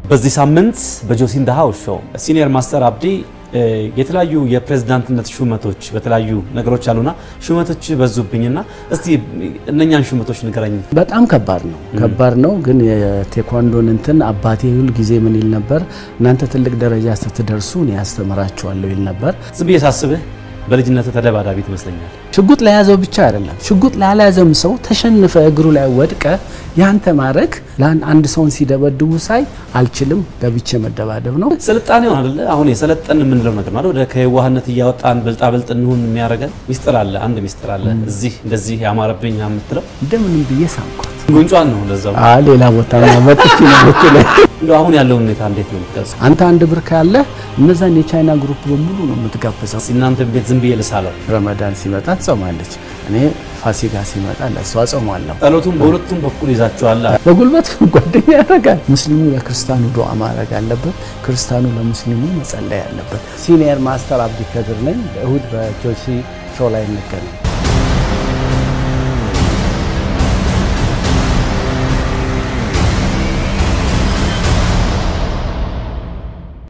በዚህ ሳምንት በጆሲ ኢን ዘ ሃውስ ሾው ሲኒየር ማስተር አብዲ የተለያዩ የፕሬዝዳንትነት ሹመቶች በተለያዩ ነገሮች አሉና ሹመቶች በዙብኝና እስቲ እነኛን ሹመቶች ንገረኝ። በጣም ከባድ ነው፣ ከባድ ነው። ግን የቴኳንዶን እንትን አባቴ ሁል ጊዜ ምን ይል ነበር? እናንተ ትልቅ ደረጃ ስትደርሱ እኔ ያስተምራችኋለሁ ይል ነበር። ዝም ብዬ ሳስብህ በልጅነት ተደባዳቢ ትመስለኛል። ሽጉጥ ለያዘው ብቻ አይደለም፣ ሽጉጥ ላልያዘም ሰው ተሸንፈ እግሩ ላይ ወድቀ ያንተ ማድረግ አንድ ሰውን ሲደበድቡ ሳይ አልችልም፣ ገብቼ መደባደብ ነው። ስልጣኔው አይደለ አሁን የሰለጠን የምንለው ነገር ማለት ወደ ከየዋህነት እያወጣን ብልጣብልጥ እንሁን የሚያደርገን ሚስጥር አለ። አንድ ሚስጥር አለ። እዚህ እንደዚህ ያማረብኝ የምትለው እንደምንም ብዬ ሳምኳት። ጉንጯን ነው ለዛው። ሌላ ቦታ መጥቼ ነው የምትለኝ። እንደው አሁን ያለውን ሁኔታ እንዴት ነው የምትገልጸው? አንተ አንድ ብር ካለ እነዛን የቻይና ግሩፕ በሙሉ ነው የምትጋብዘው። እናንተ ቤት ዝም ብዬ ልሳለው። ረመዳን ሲመጣ ትጾማለች፣ እኔ ፋሲካ ሲመጣ ለእሷ ጾማለሁ። ጸሎቱን በሁለቱም በኩል ይዛችኋል። በጉልበት ጓደኛ ያደርጋል። ሙስሊሙ ለክርስቲያኑ ዱዓ ማድረግ አለበት፣ ክርስቲያኑ ለሙስሊሙ መጸለይ አለበት። ሲኒየር ማስተር አብዲ ከድር ነኝ። እሁድ በጆሲ ሾው ላይ እንገናኝ።